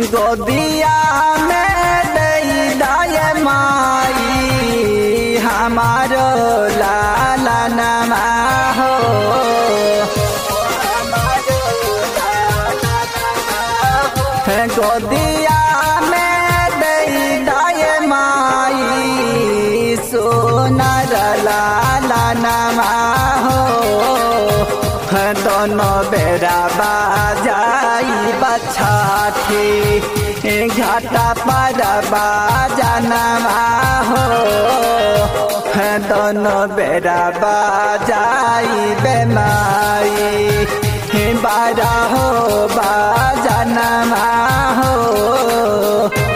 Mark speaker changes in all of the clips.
Speaker 1: गोदिया में दई दाय माई हमारो लाला नमा हो गोदिया में दई दाय माई सोनर लाला नमा हो दोनों बेरा बाजाई बछाठी घाटा पर बाजनमा हो दोनों बेरा बाजाई बेमाई बारा हो बाजनमा हो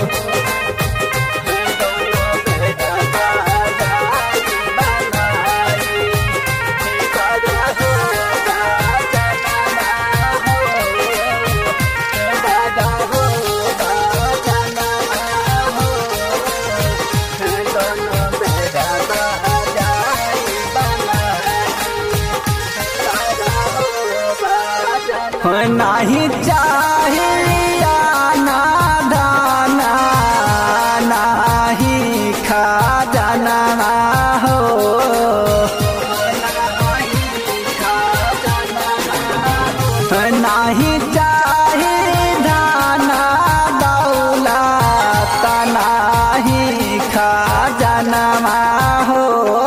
Speaker 1: नहीं चाहिया ना दाना नहीं खा जाना हो नहीं चाही धाना दौलत नहीं खा जाना हो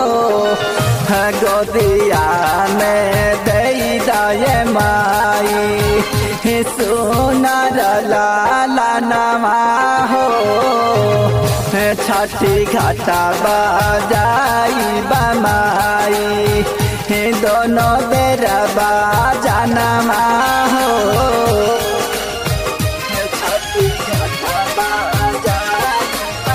Speaker 1: गोदिया में दई दाय माई सोनर लाला नमा हो छठी घाटा बजाई बमाई दोनों बेर बाजनमा हो छठी घाटा बजाई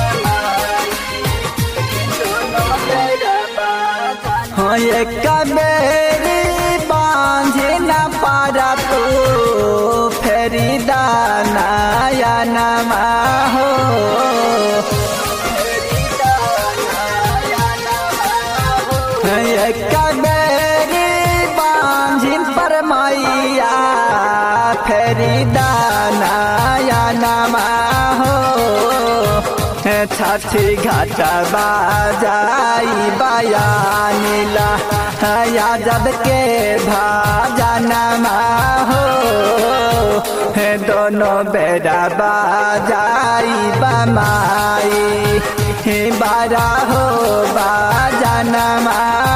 Speaker 1: हो एक बेरी बांझे न पारा तू फेरी दानाया नमा हो एक बेरी बांझिन पर मैया फेरी दानाया नमा हो छठी घाट बाजाई बयानीला यादव के भाजनमा हो दोनों बेरा बाजाई बमाई बारा हो बाजनमा